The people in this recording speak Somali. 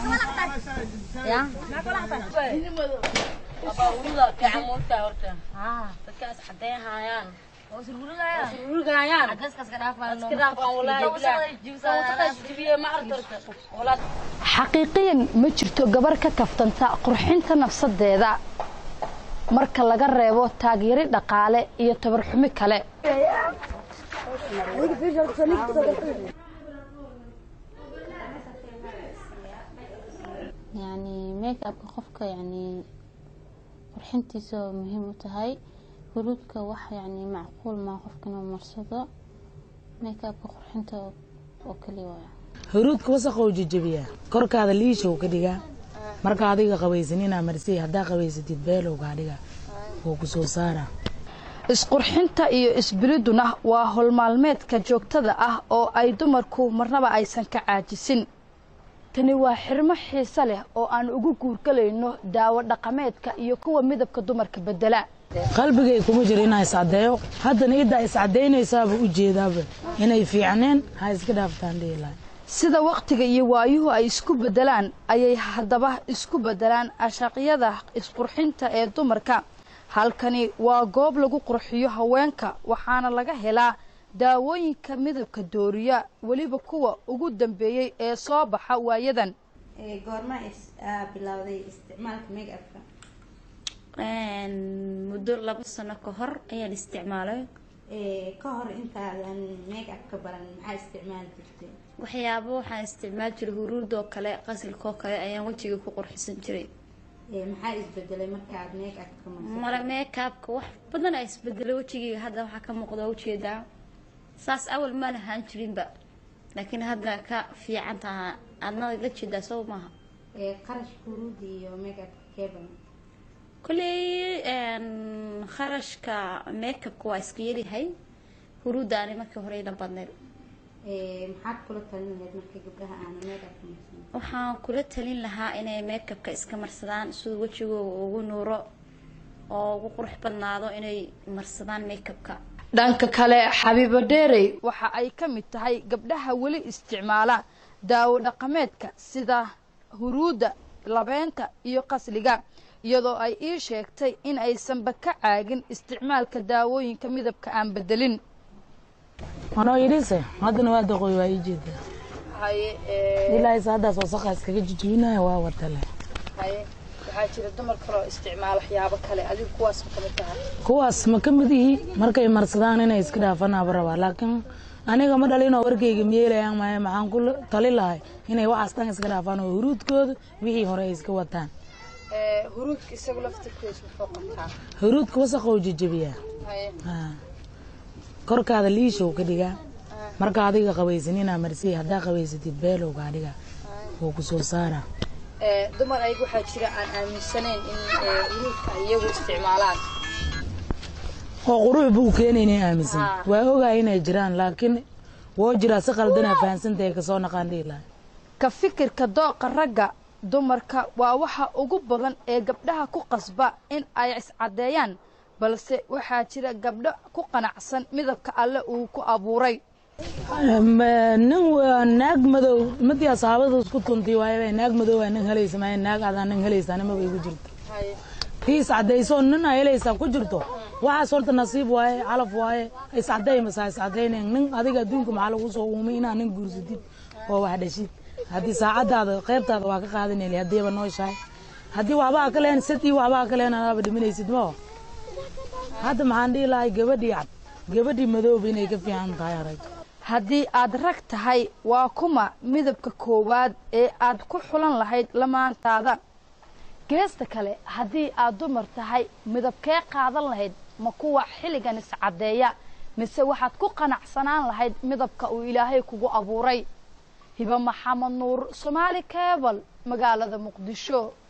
dadkaas cadeyn haayaan sururgayaan xaqiiqiyan ma jirto gabar ka kaftanta qurxinta nafsadeeda marka laga reebo taageeri dhaqaale iyo tabarxumi kale yani make upka qofka yani qurxintiisa oo muhiim u tahay huruudka wax yani macquul maa qofka inuu marsado make upka qurxinta oo kaliya waaya huruudka wasaqou jejebiyaa korkaada liishow ka dhigaa marka adiga qabaysan inaa marsiya haddaa qabaysatid beelowgaa dhiga wuu ku soo saaraa isqurxinta iyo isbiliduna waa howlmaalmeedka joogtada ah oo ay dumarku marnaba aysan ka caajisin tani waa xirmo xiise leh oo aan ugu guurgalayno daawo dhaqameedka iyo kuwa midabka dumarka bedela qalbigay kuma jiro inaa iscadeeyo haddana iddaa iscadaynaysaaba u jeedaaba inay fiicneen ha iska dhaaftaan dhihi lahay sida wakhtiga iyo waayuhu ay isku beddelaan ayay haddaba isku beddelaan ashaqyada isqurxinta ee dumarka halkani waa goob lagu qurxiyo haweenka waxaana laga helaa daawooyinka midabka dooriya weliba kuwa ugu dambeeyey ee soo baxa waayadan goorma bilowday isticmaalka make upka muddo laba sano ka hor ayaan isticmaalay ka hor intaadan make upka baran maxaa isticmaali jirtay waxyaabo waxaan isticmaali jiray huruudoo kale qasilkoo kale ayaan wejiga ku qurxisan jiray maxaa isbedelay markaad make upka mara meekaabka wax badan aa isbedelay wejigayga hadda waxaa ka muuqda ujeedaa saas awal ma lahaan jirinba laakiin hadda ka fiican taha adna la jeedaa soo maaha qarashka huruudda iyo make upka keeban kolley kharashka makeupka waa iska yaryahay huruuddaani markii hore ila badneyd maxaad kula talin lahayd marka gabdhaha aana make upka marsan waxaan kula talin lahaa inay makeupka iska marsadaan siduu wejigooda ugu nuuro oo ugu qurux badnaado inay marsadaan makeupka dhanka kale xabiibo dheerey waxa ay ka mid tahay gabdhaha weli isticmaala daawo dhaqameedka sida huruudda labeenta iyo qasliga iyadoo ay ii sheegtay in aysanba ka caagin isticmaalka daawooyinka midabka aan bedelin anoo idhise haddana waa daqooy waa ii jeedaa ilaahayse haddaas wasaqa iskaga jijibinaya waa watale waxaa jira dumar kaloo isticmaala waxyaabo kale adigu kuwaas ma kamid tahay kuwaas ma ka mid ihi markay marsadaan inay iska dhaafanaaba rabaa laakiin aniga ma dhalinoo warkayga miyeelayaan maayo maxaan ku tali lahay inay waxaas dhan iska dhaafaan oo huruudkooda wixii hore ay iska wataan huruudka isagu laftirkiisa muxuu qabtaa huruudka wasaqou jejebiyaa korkaada liishow ka dhigaa marka adiga qabaysan inaa marsiya haddaa qabaysatid beelowgaa dhiga wuu ku soo saaraa dumar ayaga waxaa jira aan aaminsanayn in huruudka iyagu isticmaalaan oo qurux buu keenaynay aaminsan waa ogaa inay jiraan laakiin woo jiraa si qaldanaa fahansantahay kasoo naqaan dhihi lahay ka fikirka dooqa ragga dumarka waa waxa ugu badan ee gabdhaha ku qasba in ay iscaddeeyaan balse waxaa jira gabdho ku qanacsan midabka alle uu ku abuuray nin naag madow madii asxaabada isku tuntii waayaba naag madow aa nin helaysa maayo naag adaa nin helaysaa nimaba igu jirto tii iscadaysoo nin aa helaysaa ku jirto waxaas horta nasiib waaye calaf waaye iscaday masaa iscadaynayn nin adiga adduunka maxaa lagu soo uumay inaa nin guursatid oo wax dhashid haddii saacadaada qaybtaada waa ka qaadanayli haddiiba nooshahay haddii waxbaa ka lehen sad iyo waxbaa ka lehen adaaba dhimanaysid mao hadda maxaan dhihi lahay gabadhii cad gabadhii madooba inay ka fiican tahay arag haddii aad rag tahay waa kuma midabka koowaad ee aad ku xulan lahayd lamaantaada geesta kale haddii aad dumar tahay midabkee qaadan lahayd ma kuwa xilligan iscaddeeya mise waxaad ku qanacsanaan lahayd midabka uu ilaahay kugu abuuray hiba maxamed nuur soomaali kebal magaalada muqdisho